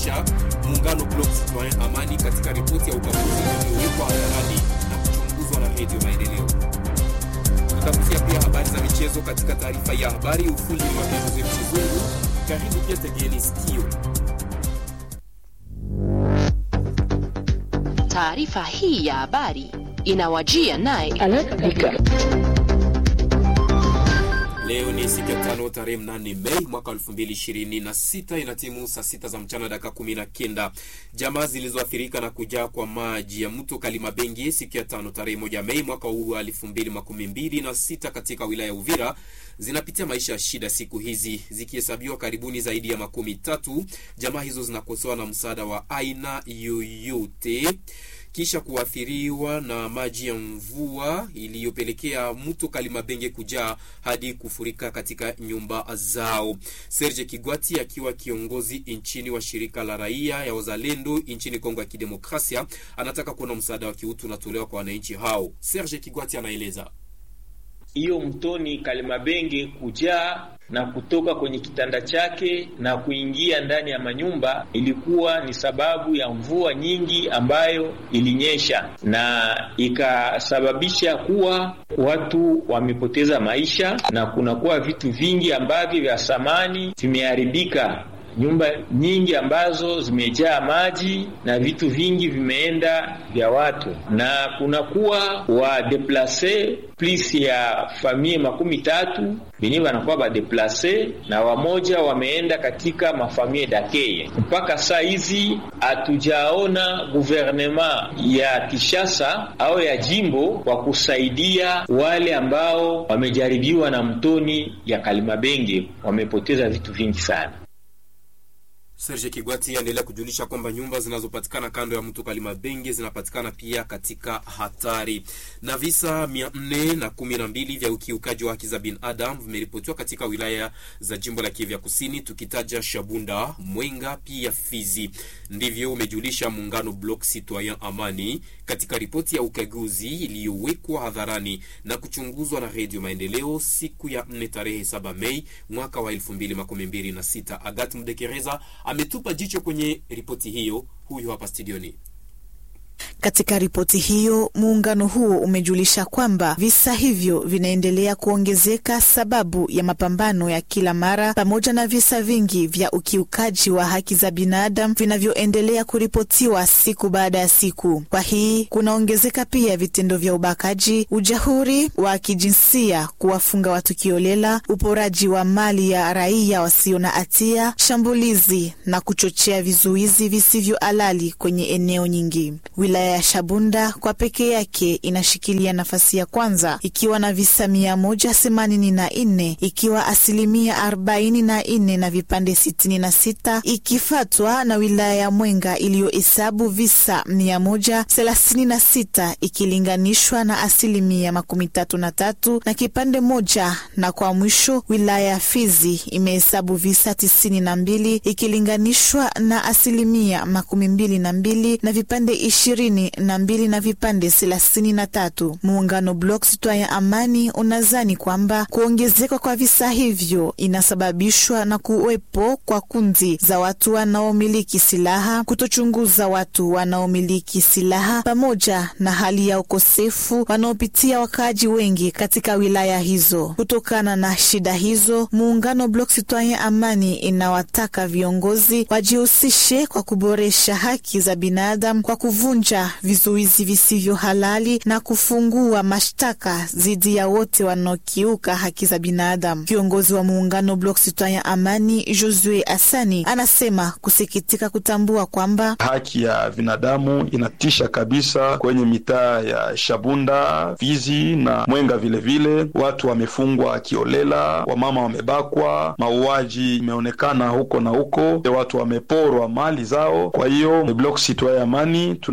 umejulisha muungano Bloc Citoyen Amani katika ripoti ya ukaguzi iliyowekwa hadharani na kuchunguzwa na Redio Maendeleo. Tutagusia pia habari za michezo katika taarifa ya habari. Ufundi wa Joseph Chizungu. Karibu pia, tegeni sikio. Taarifa hii ya habari inawajia naye Leo ni siku ya tano tarehe mnane Mei mwaka elfu mbili ishirini na sita inatimu saa sita za mchana dakika kumi na kenda. Jamaa zilizoathirika na kujaa kwa maji ya mto Kalimabengi siku ya tano tarehe moja Mei mwaka huu wa elfu mbili makumi mbili na sita katika wilaya ya Uvira zinapitia maisha ya shida siku hizi zikihesabiwa karibuni zaidi ya makumi tatu. Jamaa hizo zinakosewa na msaada wa aina yoyote kisha kuathiriwa na maji ya mvua iliyopelekea mto Kalimabenge kujaa hadi kufurika katika nyumba zao. Serge Kigwati akiwa kiongozi nchini wa shirika la raia ya wazalendo nchini Kongo ya Kidemokrasia anataka kuona msaada wa kiutu unatolewa kwa wananchi hao. Serge Kigwati anaeleza hiyo mtoni Kalimabenge kujaa na kutoka kwenye kitanda chake na kuingia ndani ya manyumba ilikuwa ni sababu ya mvua nyingi ambayo ilinyesha na ikasababisha kuwa watu wamepoteza maisha na kunakuwa vitu vingi ambavyo vya samani vimeharibika nyumba nyingi ambazo zimejaa maji na vitu vingi vimeenda vya watu, na kunakuwa wa deplase plus ya famie makumi tatu benye wanakuwa badeplase na wamoja wameenda katika mafamie dakeye. Mpaka saa hizi hatujaona guvernema ya Kishasa au ya jimbo kwa kusaidia wale ambao wamejaribiwa na mtoni ya Kalimabenge, wamepoteza vitu vingi sana. Serge Kigwati aendelea kujulisha kwamba nyumba zinazopatikana kando ya mto Kalimabenge zinapatikana pia katika hatari. Na visa mia nne na kumi na mbili vya ukiukaji wa haki za binadamu vimeripotiwa katika wilaya za jimbo la Kivu Kusini, tukitaja Shabunda, Mwenga pia Fizi. Ndivyo umejulisha muungano Bloc Citoyen Amani katika ripoti ya ukaguzi iliyowekwa hadharani na kuchunguzwa na Redio Maendeleo siku ya 4 tarehe 7 Mei mwaka wa 2026. Agat Mdekereza ametupa jicho kwenye ripoti hiyo. Huyu hapa studioni. Katika ripoti hiyo muungano huo umejulisha kwamba visa hivyo vinaendelea kuongezeka sababu ya mapambano ya kila mara pamoja na visa vingi vya ukiukaji wa haki za binadamu vinavyoendelea kuripotiwa siku baada ya siku. Kwa hii kunaongezeka pia vitendo vya ubakaji, ujahuri wa kijinsia, kuwafunga watu kiolela, uporaji wa mali ya raia wasio na hatia, shambulizi na kuchochea vizuizi visivyo halali kwenye eneo nyingi. Wilaya ya Shabunda kwa pekee yake inashikilia nafasi ya kwanza ikiwa na visa mia moja themanini na nne ikiwa asilimia arobaini na nne na vipande sitini na sita ikifatwa na wilaya ya Mwenga iliyohesabu visa mia moja thelathini na sita ikilinganishwa na asilimia makumi tatu na tatu na kipande moja, na kwa mwisho wilaya ya Fizi imehesabu visa tisini na mbili ikilinganishwa na asilimia makumi mbili na mbili na vipande ishirini na mbili na vipande thelathini na tatu. Muungano Bloc Citoyen Amani unazani kwamba kuongezeka kwa visa hivyo inasababishwa na kuwepo kwa kundi za watu wanaomiliki silaha, kutochunguza watu wanaomiliki silaha, pamoja na hali ya ukosefu wanaopitia wakaaji wengi katika wilaya hizo. Kutokana na shida hizo, muungano Bloc Citoyen Amani inawataka viongozi wajihusishe kwa kuboresha haki za binadamu kwa kuvunja vizuizi visivyo halali na kufungua mashtaka dhidi ya wote wanaokiuka haki za binadamu. Kiongozi wa muungano Bloc Citoyen Amani Josue Asani anasema kusikitika kutambua kwamba haki ya binadamu inatisha kabisa kwenye mitaa ya Shabunda, Fizi na Mwenga. Vilevile vile, watu wamefungwa kiolela, wamama wamebakwa, mauaji imeonekana huko na huko, watu wameporwa mali zao. Kwa hiyo Bloc Citoyen Amani tunaomba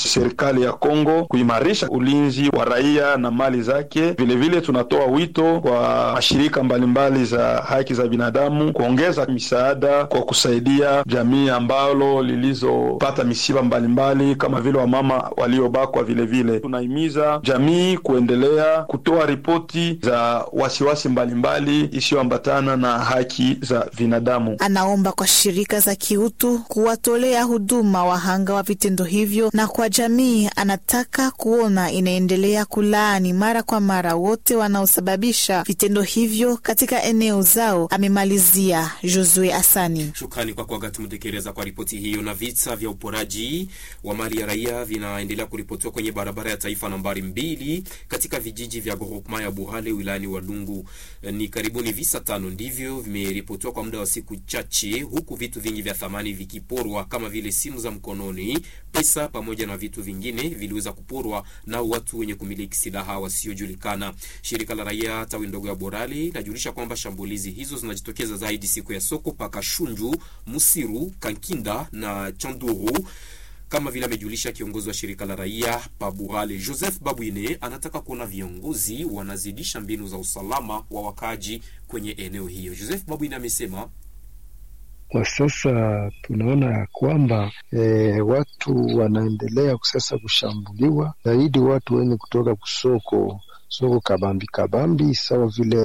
serikali ya Kongo kuimarisha ulinzi wa raia na mali zake. Vilevile vile tunatoa wito kwa mashirika mbalimbali za haki za binadamu kuongeza misaada kwa kusaidia jamii ambalo lilizopata misiba mbalimbali kama vile wamama waliobakwa. Vilevile tunahimiza jamii kuendelea kutoa ripoti za wasiwasi mbalimbali isiyoambatana na haki za binadamu. Anaomba kwa shirika za kiutu kuwatolea huduma wahanga wa vitendo hivyo, na kwa jamii anataka kuona inaendelea kulaani mara kwa mara wote wanaosababisha vitendo hivyo katika eneo zao. Amemalizia Josue Asani. Shukrani kwa Kwagati Mtekeleza kwa ripoti hiyo. Na visa vya uporaji wa mali ya raia vinaendelea kuripotiwa kwenye barabara ya taifa nambari mbili katika vijiji vya groupema ya Buhale wilayani Walungu. Ni karibuni visa tano ndivyo vimeripotiwa kwa muda wa siku chache, huku vitu vingi vya thamani vikiporwa kama vile simu za mkononi, pesa pamoja na vitu vingine viliweza kuporwa na watu wenye kumiliki silaha wasiojulikana. Shirika la raia tawi ndogo ya Borali linajulisha kwamba shambulizi hizo zinajitokeza zaidi siku ya soko paka Shunju, Musiru, Kankinda na Chanduru kama vile amejulisha kiongozi wa shirika la raia Paburale Joseph Babwine, anataka kuona viongozi wanazidisha mbinu za usalama wa wakaaji kwenye eneo hiyo. Joseph Babwine amesema kwa sasa tunaona ya kwamba e, watu wanaendelea sasa kushambuliwa zaidi, watu wenye kutoka kusoko soko kabambi kabambi, sawa vile